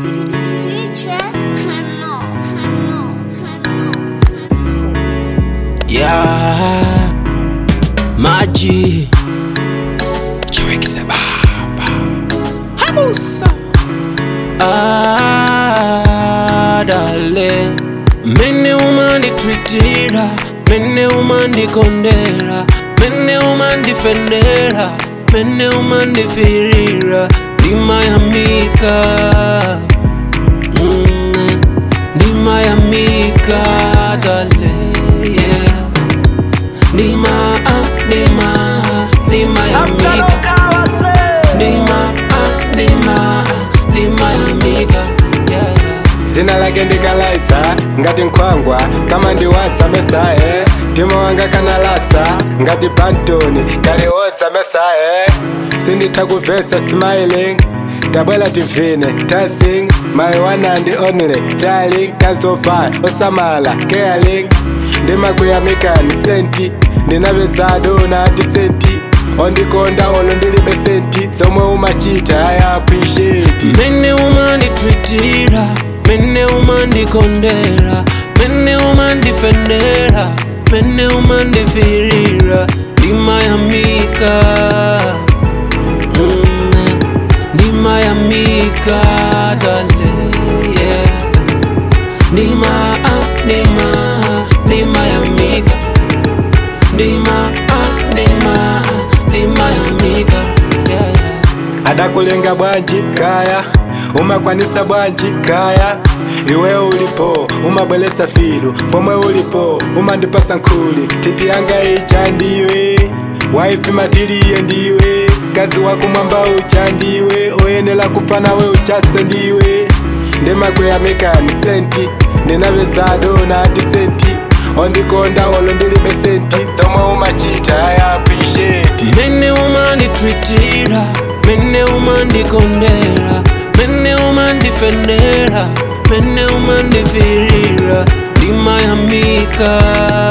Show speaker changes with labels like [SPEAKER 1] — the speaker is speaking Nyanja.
[SPEAKER 1] Teacher, Kano, Kano, Kano, Kano.
[SPEAKER 2] ya maji chawekise baba habusa adale mene umanditritira mene umandikondera mene umandifendera mene umandifirira ndimayamika mm, ndimayamika dale yeah. Nima, ah, nima, nima ya mika Nima, ah, nima, nima ya mika Yeah, yeah
[SPEAKER 3] zina lake ndikalaitsa ngati nkhwangwa kama ndiwatsa mesaye mtima wanga kanalasa ngati pantoni kaliwosa mesaye sinditha kumvetsa smiling tabwela tivine dancing my one and only darling kazova osamala caring ndimakuyamikani senti ndinapezado nati senti ondikonda olo ndilibe senti zomwe umachita i appreciate
[SPEAKER 2] Mene umanditritira Mene umandikondera Mene umandifendera Mene umandifirira Ndima ya mika mm, Ndima ya mika dale yeah. Ndima, ah, ndima, ndima ya mika Ndima, ah, ndima, ndima ya mika yeah, yeah.
[SPEAKER 3] adakulenga bwanji kaya umakwanitsa bwanji kaya iwe ulipo umabweletsa filu pomwe ulipo umandipasa nkhuli titi yanga ija ndiwe waifi matiliye ndiwe kazi wakumwamba ucha ndiwe oyenela kufa nawe uchatse ndiwe ndimakuyamikani senti ndinapezado nati senti ondikonda olo ndilibe senti tomwe umachita i appreciate
[SPEAKER 2] Mene umanditritira Mene umandikondera Mene umandifendera Mene umandifirira Ndima ya mika